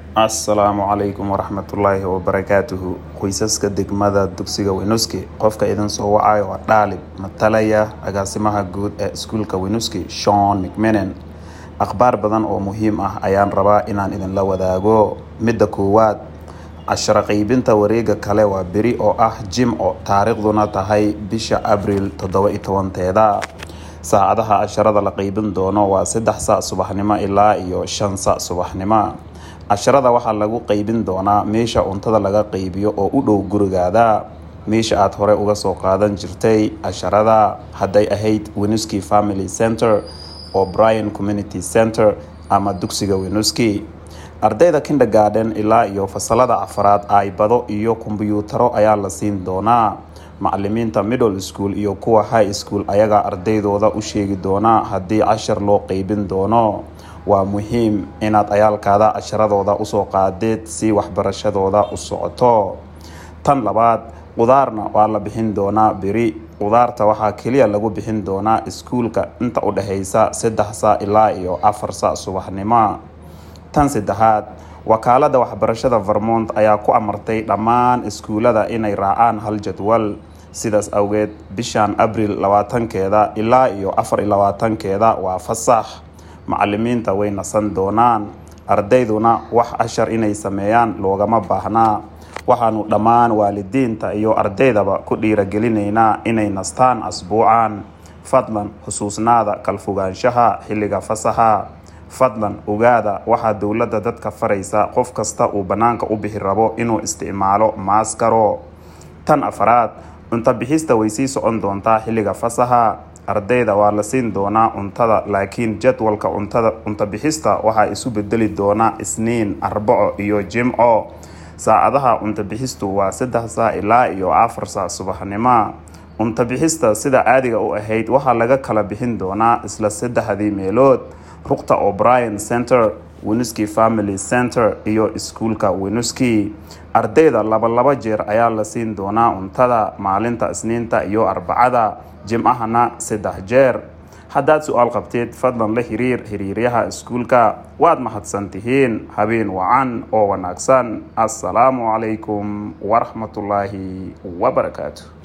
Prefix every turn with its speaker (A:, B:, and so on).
A: assalaamu calaykum waraxmatullaahi wabarakaatuhu qoysaska degmada dugsiga weynuski qofka idin soo wacayo waa dhaalib matalaya agaasimaha guud ee iskuulka weynuski shon mcminen akhbaar badan oo muhiim ah ayaan rabaa inaan idinla wadaago midda koowaad casharo qeybinta wareega kale waa beri oo ah jimco taariikhduna tahay bisha abriil toddoba iyo tobanteeda saacadaha casharada la qeybin doono waa saddex sac subaxnimo ilaa iyo shan sac subaxnimo casharada waxaa lagu qeybin doonaa meesha cuntada laga qeybiyo oo u dhow gurigaada meesha aada hore uga soo qaadan jirtay casharada hadday ahayd wenuski family center oo brian community center ama dugsiga wenuski ardayda kindergarden ilaa iyo fasalada afaraad aybado iyo kombyuutaro ayaa la siin doonaa macalimiinta middle school iyo kuwa high school ayagaa ardaydooda u sheegi doonaa haddii cashar loo qeybin doono waa muhiim inaad cayaalkaada casharadooda usoo qaadeed si waxbarashadooda u socoto tan labaad qudaarna waa la bixin doonaa beri qudaarta waxaa keliya lagu bixin doonaa iskuulka inta u dhexeysa saddex saa ilaa iyo afar sa subaxnimo tan saddexaad wakaalada waxbarashada vermont ayaa ku amartay dhammaan iskuulada inay raacaan hal jadwal sidaas awgeed bishan abriil labaatankeeda ilaa iyo afar iyo labaatankeeda waa fasax macalimiinta way nasan doonaan ardayduna wax cashar inay sameeyaan loogama baahnaa waxaanu dhammaan waalidiinta iyo ardaydaba ku dhiiragelinaynaa inay nastaan asbuucan fadlan xusuusnaada kalfogaanshaha xilliga fasaxa fadlan ogaada waxaa dowladda dadka faraysa qof kasta uu bannaanka u bixi rabo inuu isticmaalo maaskaro tan afaraad cunto bixista way sii socon doontaa xilliga fasaxa ardayda waa la siin doonaa cuntada laakiin jadwalka cuntada cunto bixista waxaa isu bedeli doonaa isniin arbaco iyo jimco saacadaha cunto bixistu waa saddex saa ilaa iyo afar saa subaxnimo cunto bixista sida caadiga u ahayd waxaa laga kala bixin doonaa isla saddexdii meelood ruqta o'brien center wenuski family center iyo iskuulka wenuski ardayda laba laba jeer ayaa la siin doonaa cuntada maalinta isniinta iyo arbacada jimcahana saddex jeer haddaad su-aal qabteed fadlan la xiriir xiriiryaha iskuulka waad mahadsan tihiin habeen wacan oo wanaagsan assalaamu calaykum waraxmatullaahi wabarakaatu